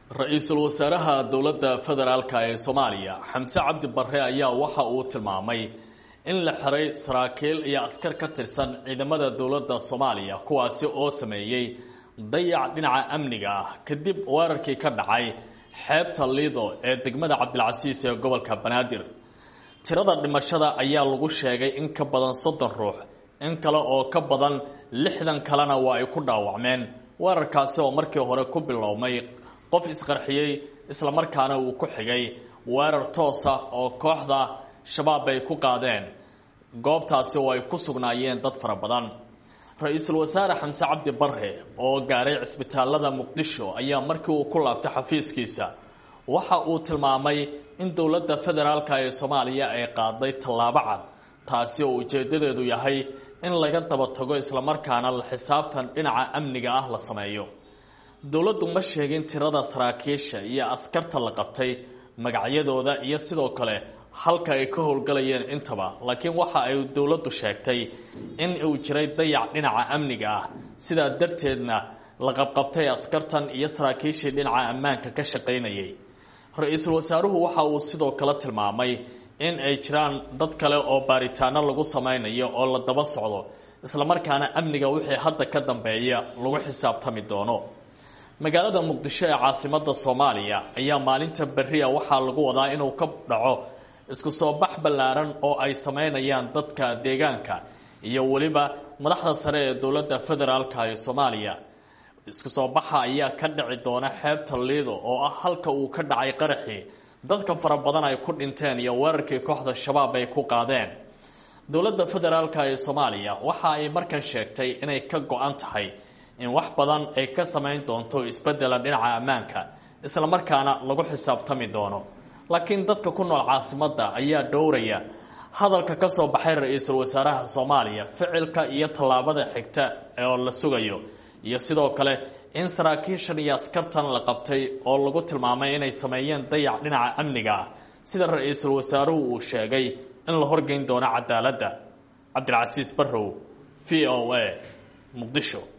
ra-iisul wasaaraha dowladda federaalk ee soomaaliya xamse cabdi barre ayaa waxa uu tilmaamay in la xiray saraakiil iyo askar ka tirsan ciidamada dowladda soomaaliya kuwaasi oo sameeyey dayac dhinaca amniga ah kadib weerarkii ka dhacay xeebta liido ee degmada cabdilcasiis ee gobolka banaadir tirada dhimashada ayaa lagu sheegay in ka badan soddon ruux in kale oo ka badan lixdan kalena waa ay ku dhaawacmeen weerarkaasi oo markii hore ku bilowmay qof isqarxiyey islamarkaana uu ku xigay weerar toosa oo kooxda shabaab ay ku qaadeen goobtaasi oo ay ku sugnaayeen dad fara badan ra-iisul wasaare xamse cabdi barre oo gaaray cisbitaalada muqdisho ayaa markii uu ku laabtay xafiiskiisa waxa uu tilmaamay in dowladda federaalk ee soomaaliya ay qaaday tallaabo cad taasi oo ujeedadeedu yahay in laga daba tago islamarkaana la xisaabtan dhinaca amniga ah la sameeyo dowladdu ma sheegin tirada saraakiisha iyo askarta la qabtay magacyadooda iyo sidoo kale halka ay ka howlgalayeen intaba laakiin waxa ay dowladdu sheegtay in uu jiray dayac dhinaca amniga ah sidaa darteedna la qabqabtay askartan iyo saraakiishii dhinaca ammaanka ka shaqaynayay ra-iisul wasaaruhu waxa uu sidoo kale tilmaamay in ay jiraan dad kale oo baaritaano lagu samaynayo oo la daba socdo islamarkaana amniga wixii hadda ka dambeeya lagu xisaabtami doono magaalada muqdisho ee caasimada soomaaliya ayaa maalinta berria waxaa lagu wadaa inuu ka dhaco isku soo bax ballaaran oo ay sameynayaan dadka deegaanka iyo weliba madaxda sare ee dowladda federaalk ee soomaaliya isku soo baxa ayaa ka dhici doona xeebta liido oo ah halka uu ka dhacay qaraxii dadka fara badan ay ku dhinteen iyo weerarkii kooxda shabaab ay ku qaadeen dowladda federaalk ee soomaaliya waxa ay markan sheegtay inay ka go-an tahay in wax badan ay ka samayn doonto isbedela dhinaca ammaanka islamarkaana lagu xisaabtami doono laakiin dadka ku nool caasimadda ayaa dhowraya hadalka ka soo baxay ra-iisul wasaaraha soomaaliya ficilka iyo tallaabada xigta oo la sugayo iyo sidoo kale in saraakiishan iyo askartan la qabtay oo lagu tilmaamay inay sameeyeen dayac dhinaca amniga ah sida ra-iisul wasaaruhu uu sheegay in la horgeyn doono cadaaladda cabdilcasiis barrow v o a muqdisho